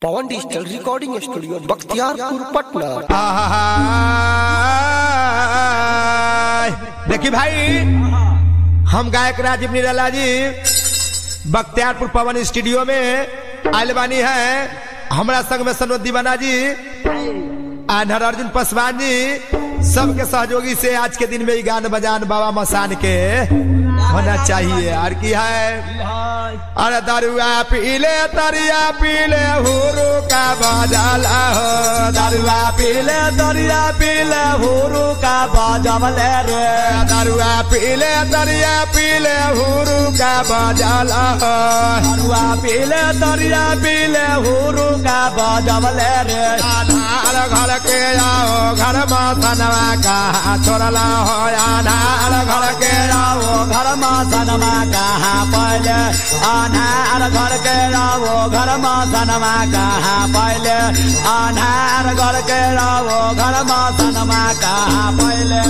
पवन digital recording studio Bakhtiyarpur Patna आहाहाहाय। देखी भाई हम गायक राजीव निराला जी बख्तियारपुर पवन स्टूडियो में आयल बानी है हमरा संग में सनोज दीवाना जी आनहर अर्जुन पासवान जी सबके सहयोगी से आज के दिन में ही गान बजान बाबा मसान के होना चाहिए और की है अरे दरुआ पीले तरिया पीले हुरु का बजाला हो दरुआ पीले तरिया पीले हुरु का बजबले रे दरुआ पीले तरिया पीले हुरु का बजाला हो दरुआ पीले तरिया पीले हुरु का बजबले रे आधार घर के आओ घर में सनवा का छोड़ला हो आधार घर के आओ घर में सनवा कहाँ पहले अनार घर के रहो घर में सनमा कहाँ पहले अनार घर के रहो घर में सनमा कहाँ पहले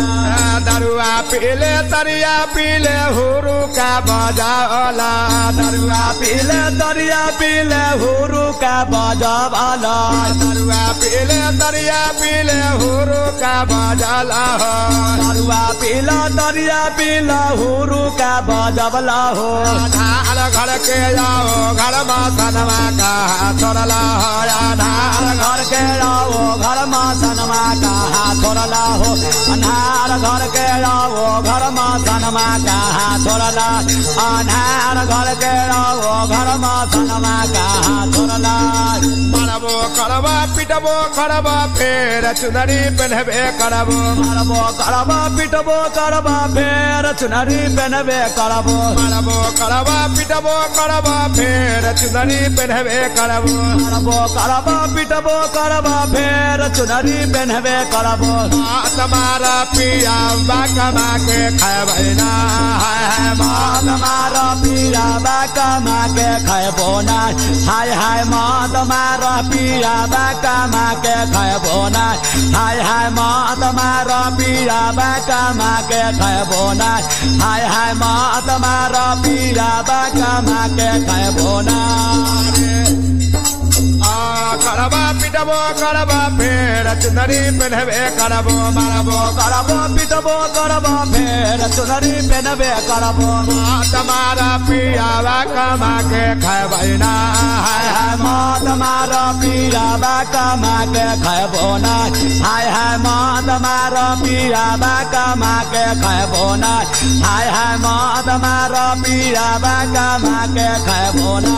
दरुआ पीले तरिया पीले हुरु का बजावला दरुआ पीले तरिया पीले हुरु का बजावला दरुआ पीले तरिया पीले हुरु का बजाला हो दरुआ पीला तरिया पीला हुरु का बजबला हो आधार घर के जाओ घर में सनमा कहा छोड़ला हो आधार घर के जाओ घर में सनमा कहा छोड़ला हो अनार घर के जाओ घर में सनमा कहा छोड़ला अनार घर के जाओ घर में सनमा कहा छोड़ला मरबो करबा पिटबो करबा फेर चुनरी पहनबे करबो मरबो करबा पिटबो करबा फेर चुनरी पहनबे करबो मरबो करबा पिटबो करबा फेर चुनरी पहनबे करबो मरबो करबा पिटबो करबा फेर चुनरी पहनबे करबो तुम्हारा पिया बाकमा के खाए ना हाय माँ तुम्हारा पिया बाकमा के खाए ना हाय हाय माँ तुम्हारा पिया बाकमा के खाए ना हाय हाय माँ तुम्हारा पिया बाकमा के खाए ना हाय हाय माँ तुम्हारा पिया बाकमा के खाए ना करबा पिटबो करबा फेर चुनरी पहनबे करबो मारबो करबो पिटबो करबो फेर चुनरी पहनबे करबो तुम्हारा पियावा कमा के खैबै ना हाय हाय माँ तुम्हारा पियावा कमा के खैबो ना हाय हाय माँ तुम्हारा पियावा कमा के खैबो ना हाय हाय माँ तुम्हारा पियावा कमा के खैबो ना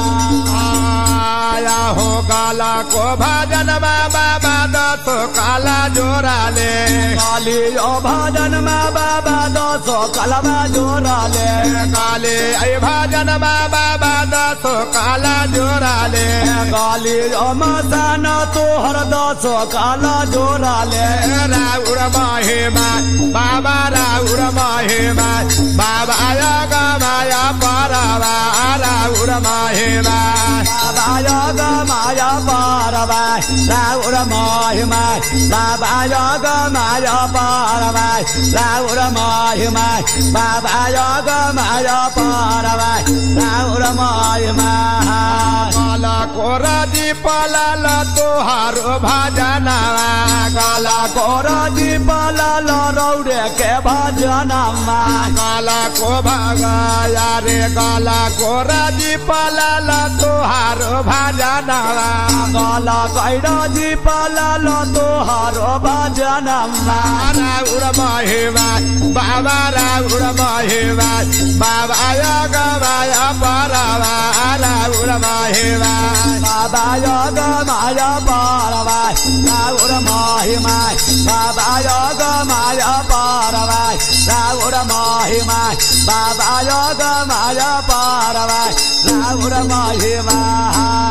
आया हो काला को भजन बाबा दस काला जोरा ले काली ओ भजन में बाबा दस कलमा जोरा ले काली ऐ भजन में बाबा दस काला जोरा ले काली ओ मसान तोहर दस काला जोरा ले राउर महिमा बाबा राउर महिमा बाबा आया गमाया परवा राउर महिमा बाबा आया गमाया परवा राउर महिमा बाबा आया गमाया परवा राउर महिमा बाबा आया गमाया परवा राउर महिमा काला कोरा जी पलाल तोहार भजनवा काला कोरा जी पलाल रौड़े के भजनमा काला को भगाया रे काला कोरा जी पलाल तोहार भजनवा काला कैरा जी पलाल तोहार भजनवा राउर महिमा बाबा राउर महिमा बाबा आया गवाया परवा राउर महिमा बाबा योग माया परवा राउर महिमा बाबा योग माया परवा राउर महिमा बाबा योग माया परवा राउर महिमा